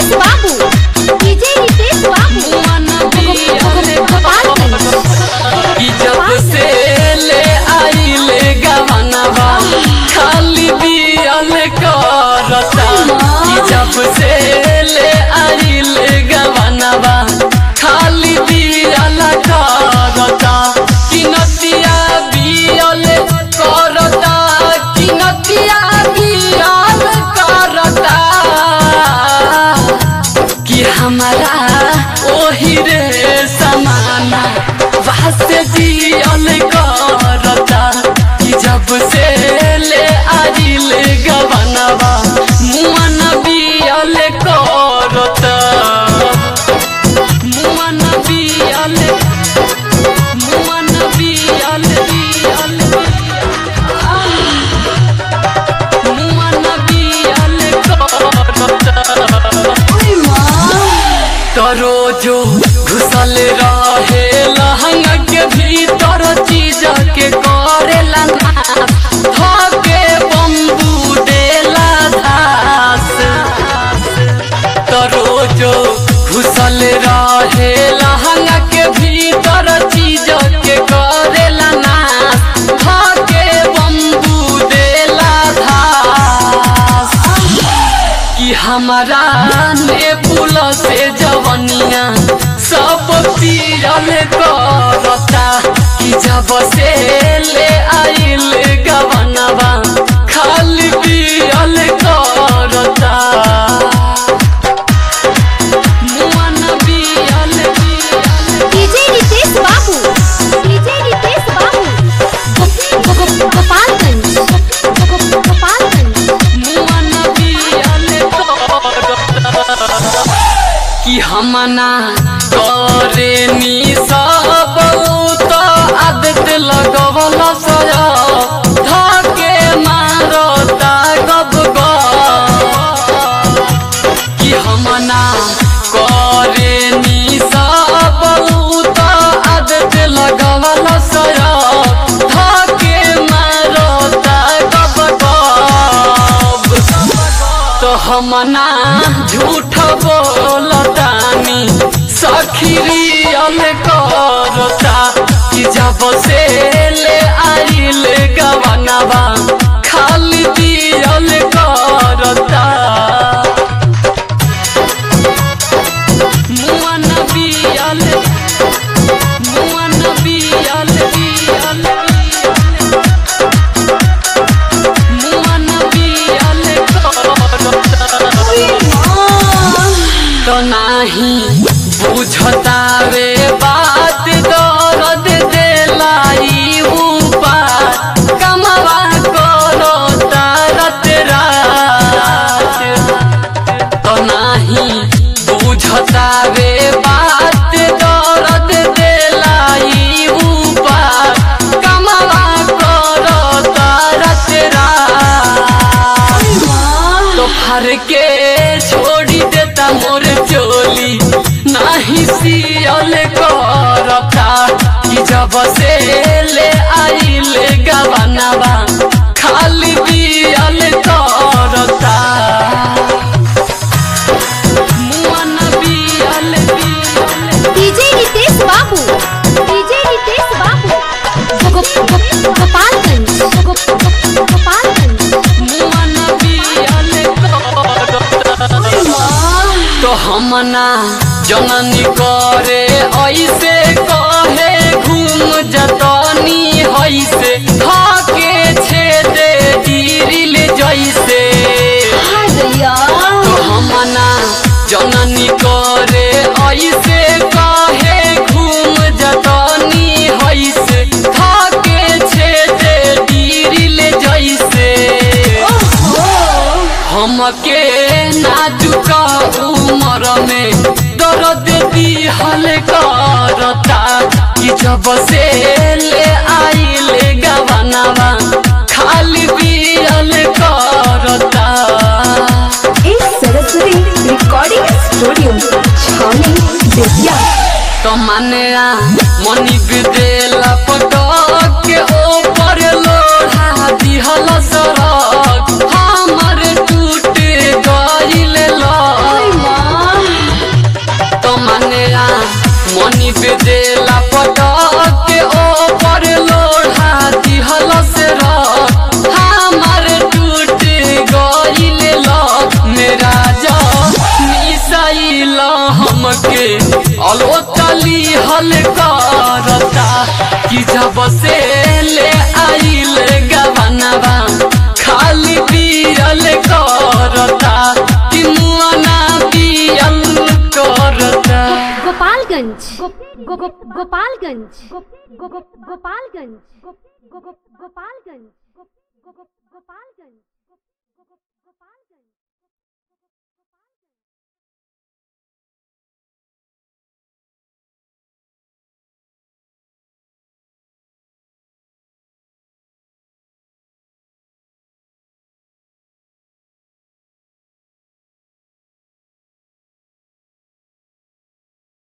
रितेश बाबू डीजे रितेश बाबू गोपालगंज कि जब से ले आइले गवनवा खाली बियल करता कि जब से ले आइले गवनवा खाली बियल करता कि नतिया बियल करता कि नतिया बियल करता कि हमारा ओही रे समाना वास्ते दियल करता कि जब से ले आइल गवनवा मुअन बियल करता मुअन बियल मुअन बियल बियल मुअन बियल करता तरो जो घुसल रहे लहंगा के भीतर चीज के करेला नाश धके बम्बू देला धास तरो जो घुसल रहे लहंगा के भीतर चीज के करेला नाश धके बम्बू देला धास कि हमारा ने पुल से जवनिया सब पीरल करता कि जब से ले आइल गवनवा खाली पियल करता मुअन बियल बियल डीजे रितेश बाबू डीजे रितेश बाबू गो- गो- गो- गोपालगंज गो- गो- गोपालगंज मुअन बियल करता कि हमना करे नी सब तो आदत लगवल सया धके मारता गब कि हमना करे नी सब तो आदत लगवल सया धके मारता गब तो हमना झूठ बोलतानी सखिरियल करता कि जब से ले आइल गवनवा खाली दियल करता मुअन बियल मुअन बियल बियल बियल मुअन बियल करता तो नाही बुझता वे बात दर्द देलाई ऊपर कमवा करो तरत रात तो नाही बुझता वे बात दर्द देलाई ऊपर कमवा करो तरत रात तो फर के छोड़ी देता मोर चोली नाही सियल करता कि जब से ले आइल गवनवा खाली बियल करता मुअन बियल बियल डीजे रितेश बाबू डीजे रितेश बाबू गो- गो- गो- गोपालगंज गो- गो- गोपालगंज मुअन बियल करता तो हमना जननी करे ऐसे कहे घूम जतनी हैसे धाके छेदे दिल जैसे तो हमना जननी करे ऐसे कहे घूम जतनी हैसे धाके छेदे दिल जैसे हमके नाजुक उमर में दर्द दिहल करता कि जब से ले आइल गवनवा खाली बियल करता इस सरस्वती रिकॉर्डिंग स्टूडियो छावनी बेतिया तो माने मनी विदेला पटक के ऊपर लोढ़ा दिहल सड़क हमर टूट गइल लग जब से ले आइल गवनवा खाली पियल करता कि मुआना पियल करता गोपालगंज गो- गो- गो- गोपालगंज गो- गो- गो- गोपालगंज गो- गो- गो- गोपालगंज